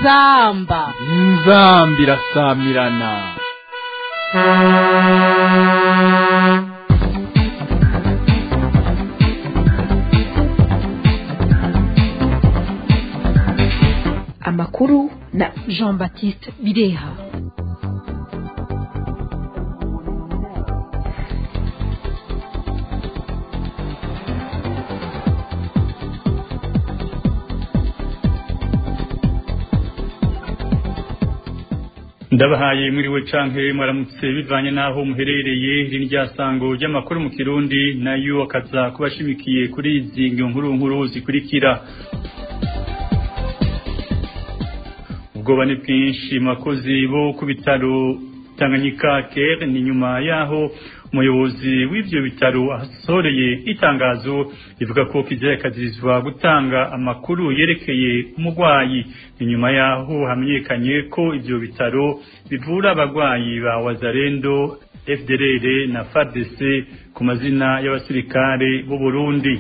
inzamba inzamba irasamirana amakuru na jean baptiste bireha ndabahaye mwiriwe canke mwaramutse bivanye n'aho muherereye iri rya sango ry'amakuru mu kirundi nayo akaza kubashimikiye kuri izi nkuru nkuru zikurikira ubwoba ni bwinshi makozi bo ku bitaro tanganyika kere ni nyuma yaho umuyobozi w'ivyo bitaro asoreye itangazo rivuga ko kizirakazirizwa gutanga amakuru yerekeye umurwayi ni nyuma yaho hamenyekanye ko ivyo bitaro bivura abagwayi ba wazarendo fdrr na fardc ku mazina y'abasirikare b'u burundi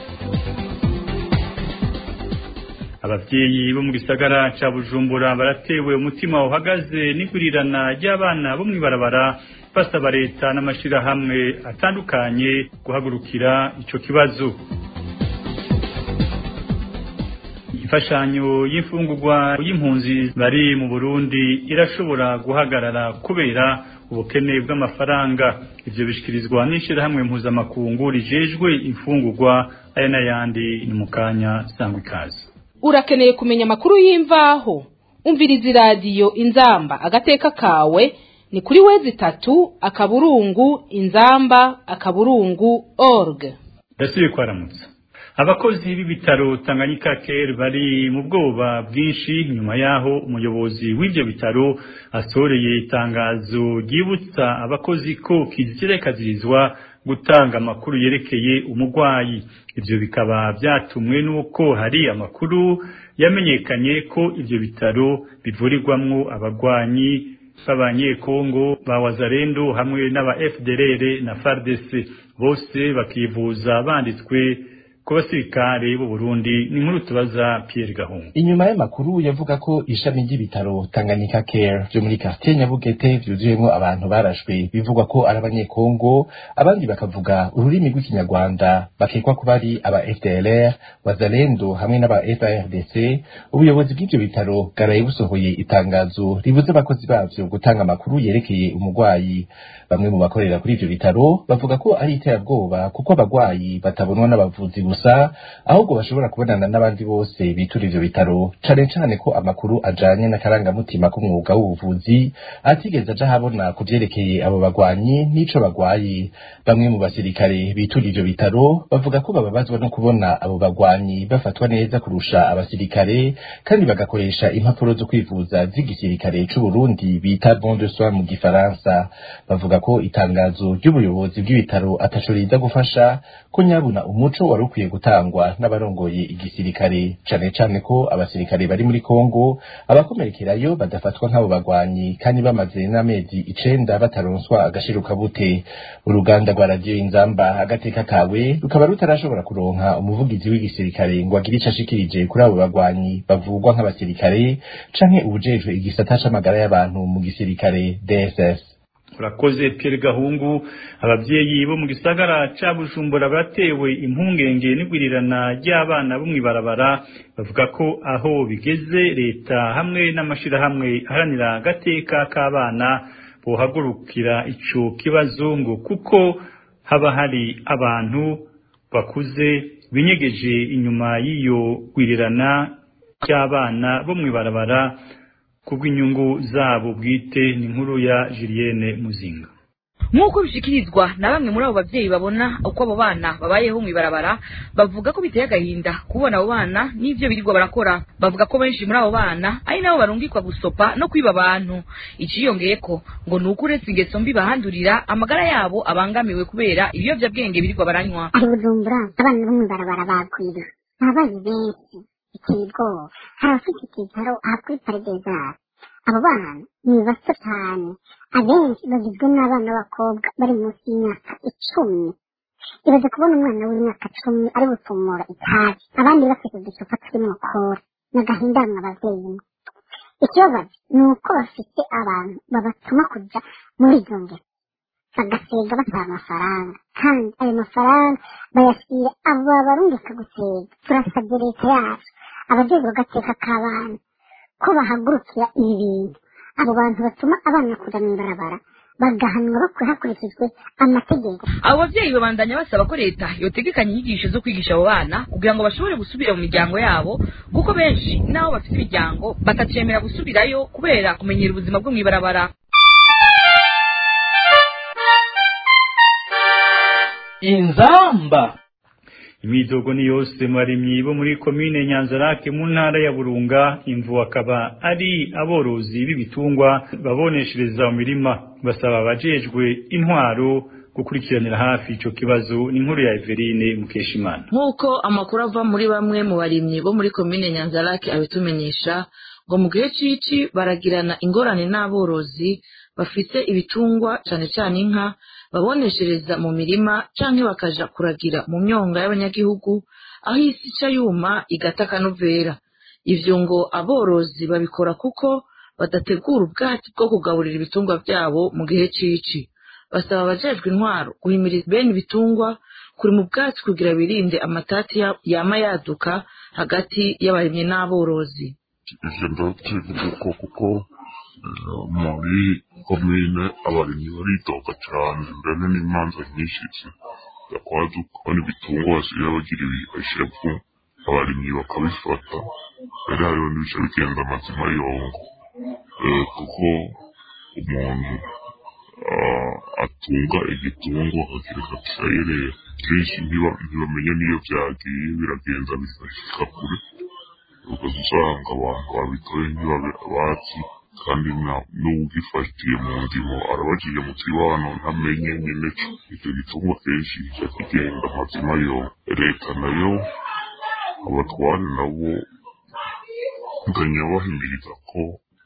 abavyeyi bo mu gisagara ca bujumbura baratewe umutima uhagaze n'igurirana ry'abana bo mw'ibarabara basaba leta n'amashirahamwe atandukanye guhagurukira ico kibazo imfashanyo y'imfungurwa y'impunzi bari mu burundi irashobora guhagarara kubera ubukene bw'amafaranga ivyo bishikirizwa n'ishirahamwe mpuzamakungu rijejwe imfungurwa aya n'ayandi ni mu kanya sangwa ikaze urakeneye kumenya amakuru y'imvaho umviriza iradiyo inzamba agateka kawe ni kuri wezi itatu akaburungu inzamba akaburungu org ndasubiye kwaramutsa abakozi b'ibitaro tanganyika care bari mu bwoba bwinshi nyuma yaho umuyobozi w'ivyo bitaro asoreye itangazo ryibutsa abakozi ko kizirekazirizwa gutanga amakuru yerekeye umurwayi ivyo bikaba vyatumwe n'uko hari amakuru yamenyekanye ko ivyo bitaro bivurirwamwo abagwanyi b'abanyekongo ba wazarendo hamwe n'aba fdrr na fardc bose bakivuza banditswe ku basirikare b'u Burundi ni nkuru tubaza Pierre Gahungu inyuma y'amakuru yavuga ko ishami ry'ibitaro Tanganyika Care byo muri quartier Nyabugete vyuzuyemo abantu barashwe bivugwa ko ari abanyekongo abandi bakavuga ururimi rw'ikinyarwanda bakekwa kuba ari aba FDLR wazalendo hamwe n'aba FARDC ubuyobozi bw'ivyo bitaro bwaraye busohoye itangazo ribuza abakozi bavyo gutanga amakuru yerekeye umurwayi bamwe mu bakorera kuri ivyo bitaro bavuga ko ari iterabwoba kuko abagwayi batabonwa n'abavuzi gusa ahubwo bashobora kubonana n'abandi bose bitura ivyo bitaro cane cane ko amakuru ajanye n'akarangamutima k'umwuga w'ubuvuzi atigeze aja habona ku vyerekeye abo bagwanyi n'ico bagwaye bamwe mu basirikare bitura ivyo bitaro bavuga ko bababazwa no kubona abo bagwanyi bafatwa neza kurusha abasirikare kandi bagakoresha impapuro zo kwivuza z'igisirikare c'uburundi bita bon de soin mu gifaransa bavuga ko itangazo ry'ubuyobozi bw'ibitaro ataco riza gufasha ko nyabuna umuco wari ukwiye gutangwa n'abarongoye igisirikare cane cane ko abasirikare bari muri Kongo abakomerekerayo badafatwa nk'abo bagwanyi kandi bamaze n'amezi icenda bataronswa agashiruka bute uruganda rwa radiyo inzamba agateka kawe rukaba rutarashobora kuronka umuvugizi w'igisirikare ngo agire ico ashikirije kuri abo bagwanyi bavugwa nk'abasirikare canke ubujejwe igisata c'amagara y'abantu mu gisirikare DSS urakoze Pierre Gahungu abavyeyi bo mu gisagara ca Bujumbura batewe impungenge n'igwirirana ry'abana bo mwibarabara bavuga ko aho bigeze leta hamwe n'amashirahamwe aharanira agateka k'abana bohagurukira ico kibazo ngo kuko haba hari abantu bakuze binyegeje inyuma y'iyo gwirirana ry'abana bo mwibarabara kubw'inyungu zabo bwite ni nkuru ya Julienne Muzinga nk'uko bishikirizwa na bamwe muri abo bavyeyi babona uko abo bana babayeho mw'ibarabara bavuga ko biteye agahinda kubona abo bana n'ivyo birirwa barakora bavuga ko benshi muri abo bana ari nabo barungikwa gusopa no kwiba abantu iciyongeyeko ngo ni uko uretse ingeso mbi bahandurira amagara yabo abangamiwe kubera ibiyovyabwenge birirwa baranywa ari bujumbura abana bo mw'ibarabara bagwira ababaye benshi biteye ubwoba hari abafite icyicaro aha kuri paridezari abo bana ni bato cyane abenshi bagizwe n'abana b'abakobwa bari munsi y'imyaka icumi ibaze kubona umwana w'imyaka cumi ari gutumura itabi abandi bafite uducupa turimo kora ni agahinda mwe abavyeyi mwe ikibabaza ni uko bafite abantu babatuma kujya muri izo ngero bagasiga basaba amafaranga kandi ayo mafaranga bayashyira abo babarungika gusega turasabye leta yacu abajejwe agateka k'abana ko bahagurukira ibi bintu abo bantu batuma abana kuja mw'ibarabara bagahanwa hakurikijwe amategeko abo babyeyi babandanya basaba ko leta yotegekanya inyigisho zo kwigisha abo bana kugira ngo bashobore gusubira mu miryango yabo kuko benshi n'abo bafite imiryango batacemera gusubirayo kubera kumenyera ubuzima bwo mw'ibarabara inzamba imidogo ni yose mu barimyi bo muri komine nyanzarake mu ntara ya burunga imvu akaba ari aborozi b'ibitungwa baboneshereza mu mirima basaba abajejwe intwaro gukurikiranira hafi ico kibazo ni inkuru ya Everine Mukeshimana nk'uko amakuru ava muri bamwe mu barimyi bo muri komine nyanzarake abitumenyesha ngo mu gihe cici baragirana ingorane n'aborozi bafite ibitungwa cane cane inka baboneshereza mu mirima canke bakaja kuragira mu myonga y'abanyagihugu aho isi ica yuma igata akanovera ivyo ngo aborozi babikora kuko badategura ubwatsi bwo kugaburira ibitungwa vyabo mu gihe cici basaba abajejwe intwaro guhimiriza bene ibitungwa kuri mu bwatsi kugira birinde amatati yama yaduka hagati y'abarimyi n'aborozi ivyo ndavyivuga kuko muri komine abarimyi baridoga cane mbere n'imanza nyinshi zakwaduka kubona ibitungwa basigaye bagira ibihashevu abarimyi bakabifata rero hariho n'ibice bigenda amazima yongo kuko umuntu atunga igitungwa akakireka kisayerera kenshi ntibamenya n'iyo vyagiye biragenda bifashika kure ugaza usanga abantu babitoye ntibabe abazi kandi n'uwugifatiye mu ndimo arabajije mu kibano ntamenye nyene co ivyo gitungwa kenshi kica kigenda amazima yo leta nayo abatware nabo nganya bahimiriza ko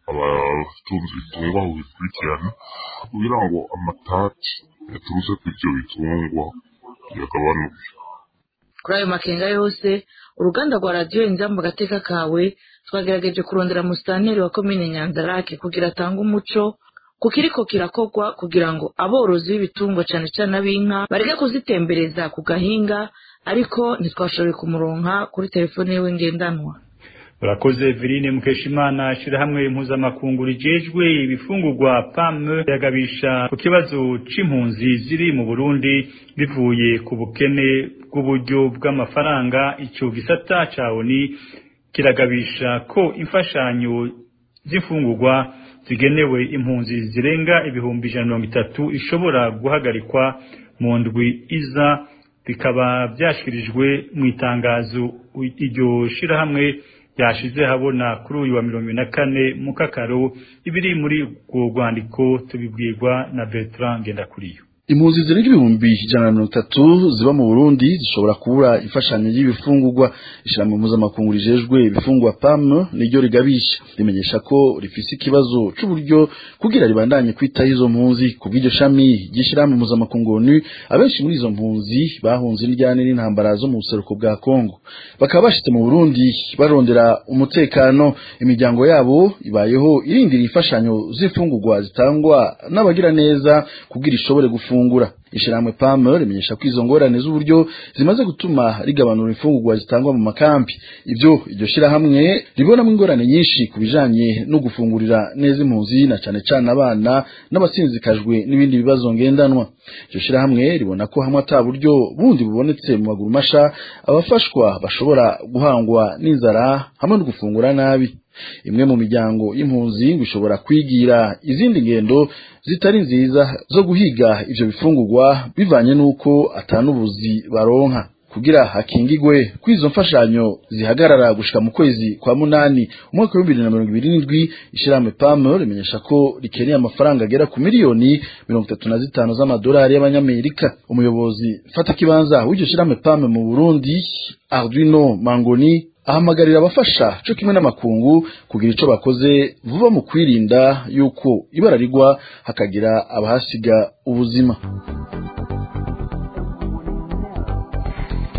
abatunze ibitungwa bikurikirana kugira ngo amatati yaturutse ku ivyo bitungwa yagabanuke kuri ayo makenga yose uruganda rwa radiyo inzamba agateka kawe twagerageje kurondera musitanteri wa komine nyanzarake kugira atange umuco ku kiriko kirakorwa kugira ngo aborozi b'ibitungwa cane cane ab'inka bareke kuzitembereza ku gahinga ariko ntitwashoboye kumuronka kuri telefone yiwe ngendanwa urakoze Verine Mukeshimana shirahamwe impuzamakungu rijejwe ibifungurwa PAM yagabisha ku kibazo c'impunzi ziri mu Burundi bivuye ku bukene bw'uburyo bw'amafaranga ico gisata ca ONU kiragabisha ko imfashanyo z'imfungurwa zigenewe impunzi zirenga ibihumbi ijana mirongo itatu ishobora guhagarikwa mu ndwi iza bikaba byashyikirijwe mu itangazo iryo shirahamwe yashize habona kuri uyu wa mirongo na kane mu kakaro ibiri muri urwo rwandiko tubibwirwa na Bertrand Ngendakuriyo impunzi zirenga ibihumbi ijana na mirongo itatu ziba mu burundi zishobora kubura imfashanyo y'ibifungurwa ishyirahamwe mpuzamakungu rijejwe ibifungwa pam niryo rigabisha rimenyesha ko rifise ikibazo c'uburyo kugira ribandanye kwitaho izo mpunzi ku bw'iryo shami ry'ishyirahamwe mpuzamakungu onu abenshi muri izo mpunzi bahunze indyane n'intambara zo mu buseruko bwa kongo bakaba bashitse mu burundi barondera umutekano imiryango yabo ibayeho irindira imfashanyo z'imfungurwa zitangwa n'abagira neza kugira ishobore gufungura gufungura ishiramwe PAM rimenyesha ko izo ngorane z'uburyo zimaze gutuma rigabanura imfungurwa zitangwa mu makampi ivyo iryo shirahamwe ribonamo ingorane nyinshi ku bijanye no gufungurira neza impunzi na cane cane abana n'abasinzikajwe n'ibindi bibazo ngendanwa iryo shirahamwe ribona ko hamwe ata buryo bundi bubonetse mu maguru masha abafashwa bashobora guhangwa n'inzara hamwe no gufungura nabi imwe mu miryango y'impunzi ngo ishobora kwigira izindi ngendo zitari nziza zo guhiga ivyo bifungurwa bivanye n'uko atanubuzi baronka kugira hakingigwe kw'izo mfashanyo zihagarara gushika mu kwezi kwa munani umwaka w'ibihumbi bibiri na mirongo ibiri n'indwi ishirahamwe PAM rimenyesha ko rikeneye amafaranga agera ku miliyoni mirongo itatu na zitanu z'amadolari y'abanyamerika umuyobozi fata kibanza w'iryo shirahamwe PAM mu Burundi Arduino Mangoni ahamagarira abafasha cyo kimwe n'amakungu kugira ico bakoze vuba mu kwirinda yuko ibara rigwa hakagira abahasiga ubuzima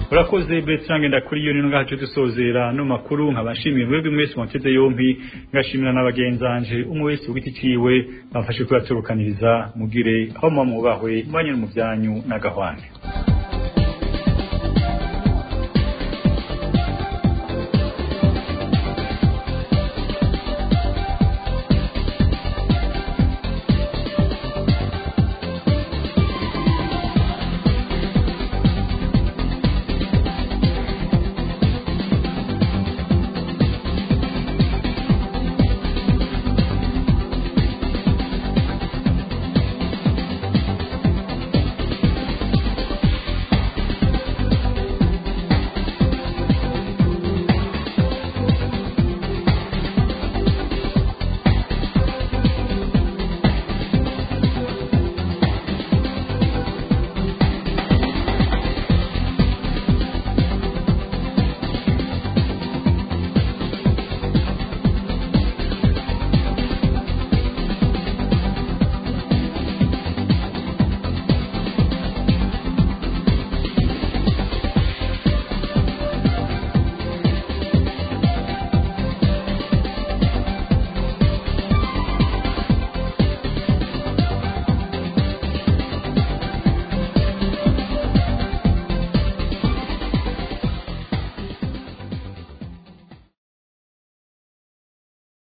urakoze Bertrand ndakuri yo ninga hacu dusozera no makuru nkabashimiye mwebwe mwese mwateze yompi ngashimira n'abagenzanje umwe wese ugiti ciwe bamfashe kubaturukaniriza mugire aho mwamubahwe mbanye mu byanyu n'agahwane